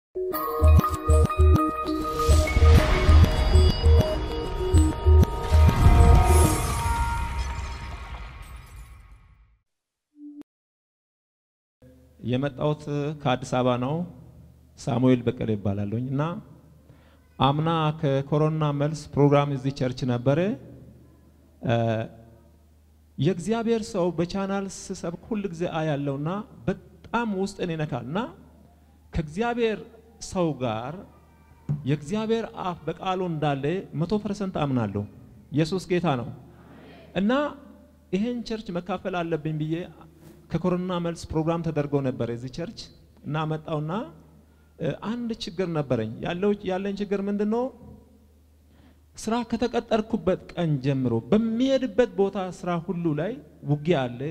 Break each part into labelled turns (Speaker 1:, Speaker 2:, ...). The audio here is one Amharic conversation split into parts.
Speaker 1: የመጣሁት ከአዲስ አበባ ነው። ሳሙኤል በቀለ ይባላለሁኝ እና አምና ከኮሮና መልስ ፕሮግራም እዚህ ቸርች ነበረ። የእግዚአብሔር ሰው በቻናል ስሰብክ ሁል ጊዜ አያለውና በጣም ውስጥን ይነካል እና ከእግዚአብሔር ሰው ጋር የእግዚአብሔር አፍ በቃሉ እንዳለ መቶ ፐርሰንት አምናለሁ። ኢየሱስ ጌታ ነው እና ይሄን ቸርች መካፈል አለብኝ ብዬ ከኮሮና መልስ ፕሮግራም ተደርጎ ነበር የዚህ ቸርች እና መጣውና አንድ ችግር ነበረኝ። ያለው ያለኝ ችግር ምንድን ነው? ስራ ከተቀጠርኩበት ቀን ጀምሮ በሚሄድበት ቦታ ስራ ሁሉ ላይ ውጊያ አለ።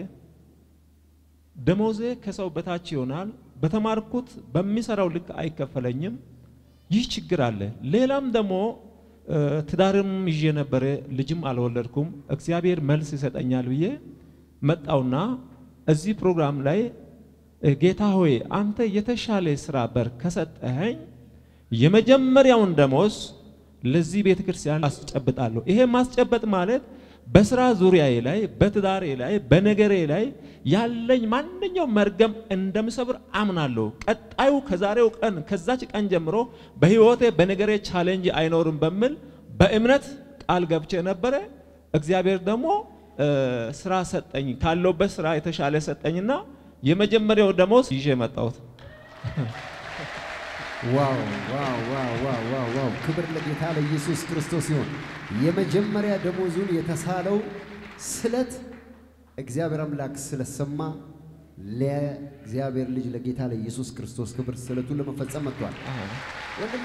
Speaker 1: ደሞዜ ከሰው በታች ይሆናል። በተማርኩት በሚሰራው ልክ አይከፈለኝም። ይህ ችግር አለ። ሌላም ደግሞ ትዳርም ይዤ ነበረ፣ ልጅም አልወለድኩም። እግዚአብሔር መልስ ይሰጠኛል ብዬ መጣውና እዚህ ፕሮግራም ላይ ጌታ ሆይ አንተ የተሻለ ስራ በር ከሰጠኸኝ የመጀመሪያውን ደሞዝ ለዚህ ቤተ ክርስቲያን አስጨብጣለሁ። ይሄ ማስጨበጥ ማለት በስራ ዙሪያዬ ላይ፣ በትዳሬ ላይ፣ በነገሬ ላይ ያለኝ ማንኛውም መርገም እንደምሰብር አምናለሁ። ቀጣዩ ከዛሬው ቀን ከዛች ቀን ጀምሮ በህይወቴ በነገሬ ቻሌንጅ አይኖርም በሚል በእምነት ቃል ገብቼ ነበረ። እግዚአብሔር ደግሞ ስራ ሰጠኝ። ካለውበት ስራ የተሻለ ሰጠኝና የመጀመሪያው ደሞዝ ይዤ መጣሁት።
Speaker 2: ዋው ዋው ዋው ዋው ዋው ዋው! ክብር ለጌታ ለኢየሱስ ክርስቶስ ይሁን። የመጀመሪያ ደሞዙን የተሳለው ስለት እግዚአብሔር አምላክ ስለሰማ ለእግዚአብሔር ልጅ ለጌታ ለኢየሱስ ክርስቶስ ክብር ስለቱን ለመፈጸም መጥቷል። ወንድሜ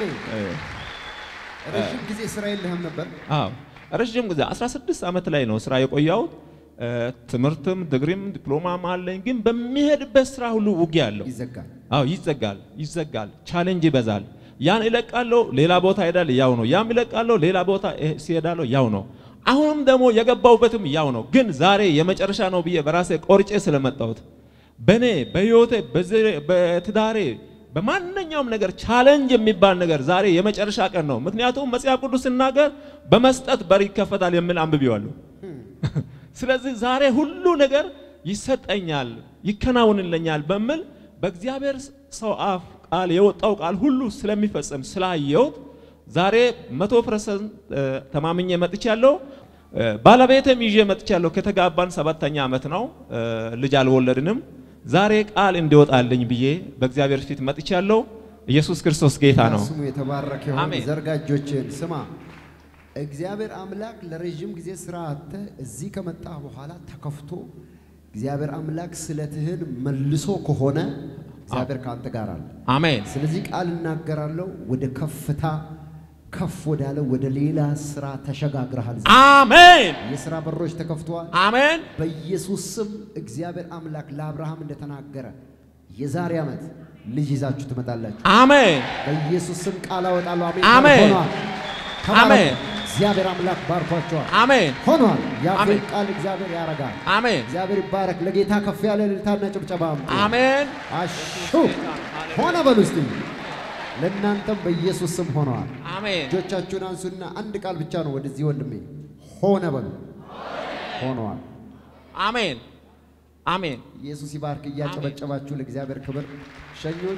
Speaker 2: ረዥም ጊዜ ስራ የለህም ነበር?
Speaker 1: አዎ ረዥም ጊዜ 16 ዓመት ላይ ነው ስራ የቆየሁት። ትምህርትም ድግሪም ዲፕሎማም አለኝ። ግን በሚሄድበት ስራ ሁሉ ውጊያ አለው።
Speaker 2: ይዘጋል።
Speaker 1: አዎ ይዘጋል፣ ይዘጋል፣ ቻሌንጅ ይበዛል። ያን ይለቃለሁ፣ ሌላ ቦታ ሄዳል፣ ያው ነው። ያም ይለቃለሁ፣ ሌላ ቦታ ሲሄዳለሁ፣ ያው ነው። አሁንም ደግሞ የገባውበትም ያው ነው። ግን ዛሬ የመጨረሻ ነው ብዬ በራሴ ቆርጬ ስለመጣሁት በኔ በህይወቴ በትዳሬ በማንኛውም ነገር ቻሌንጅ የሚባል ነገር ዛሬ የመጨረሻ ቀን ነው። ምክንያቱም መጽሐፍ ቅዱስ ሲናገር በመስጠት በር ይከፈታል የሚል አንብቤዋለሁ። ስለዚህ ዛሬ ሁሉ ነገር ይሰጠኛል፣ ይከናውንልኛል በሚል በእግዚአብሔር ሰው አፍ ቃል የወጣው ቃል ሁሉ ስለሚፈጸም ስላየሁት ዛሬ መቶ ፐርሰንት ተማምኜ መጥቻለሁ። ባለቤትም ይዤ መጥቻለሁ። ከተጋባን ሰባተኛ ዓመት ነው። ልጅ አልወለድንም። ዛሬ ቃል እንዲወጣልኝ ብዬ በእግዚአብሔር ፊት መጥቻለሁ። ኢየሱስ ክርስቶስ ጌታ ነው።
Speaker 2: ስሙ የተባረከ ይሁን።
Speaker 1: አሜን።
Speaker 2: ዘርጋ እጆችህን። ስማ እግዚአብሔር አምላክ ለረዥም ጊዜ ስራ አጥተህ እዚህ ከመጣህ በኋላ ተከፍቶ እግዚአብሔር አምላክ ስለትህን መልሶ ከሆነ እግዚአብሔር ከአንተ ጋር አለ።
Speaker 1: አሜን
Speaker 2: ስለዚህ ቃል እናገራለሁ፣ ወደ ከፍታ ከፍ ወዳለ ወደ ሌላ ስራ ተሸጋግረሃል።
Speaker 1: አሜን
Speaker 2: የስራ በሮች ተከፍተዋል።
Speaker 1: አሜን
Speaker 2: በኢየሱስ ስም እግዚአብሔር አምላክ ለአብርሃም እንደተናገረ የዛሬ ዓመት ልጅ ይዛችሁ ትመጣላችሁ።
Speaker 1: አሜን
Speaker 2: በኢየሱስ ስም ቃል አወጣለሁ። አሜን
Speaker 1: አሜን።
Speaker 2: ሆኗል። ተባረኩ።
Speaker 1: አሜን።
Speaker 2: እግዚአብሔር አምላክ ባርኳቸዋል።
Speaker 1: አሜን
Speaker 2: ሆኗል። የአፌን
Speaker 1: አሜን።
Speaker 2: ቃል እግዚአብሔር ያረጋል።
Speaker 1: አሜን
Speaker 2: እግዚአብሔር ይባረክ። ለጌታ ከፍ ያለ እልልታና ጭብጨባ አምጡ።
Speaker 1: አሜን
Speaker 2: አሹ ሆነ በሉ እስቲ። ለእናንተም በኢየሱስ ስም ሆነዋል።
Speaker 1: አሜን
Speaker 2: እጆቻችሁን አንሱና አንድ ቃል ብቻ ነው ወደዚህ ወንድሜ ሆነ በሉ። ሆነዋል።
Speaker 1: አሜን አሜን
Speaker 2: ኢየሱስ ይባርክ። እያጨበጨባችሁ ለእግዚአብሔር ክብር ሸኙት።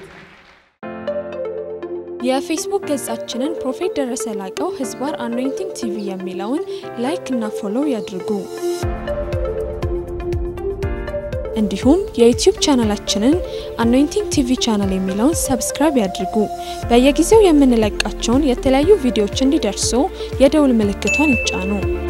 Speaker 3: የፌስቡክ ገጻችንን ፕሮፌት ደረሰ ላቀው ህዝባር አኖይንቲንግ ቲቪ የሚለውን ላይክ እና ፎሎው ያድርጉ። እንዲሁም የዩቲዩብ ቻናላችንን አኖይንቲንግ ቲቪ ቻናል የሚለውን ሰብስክራይብ ያድርጉ። በየጊዜው የምንለቃቸውን የተለያዩ ቪዲዮዎች እንዲደርሱ የደውል ምልክቷን ይጫኑ።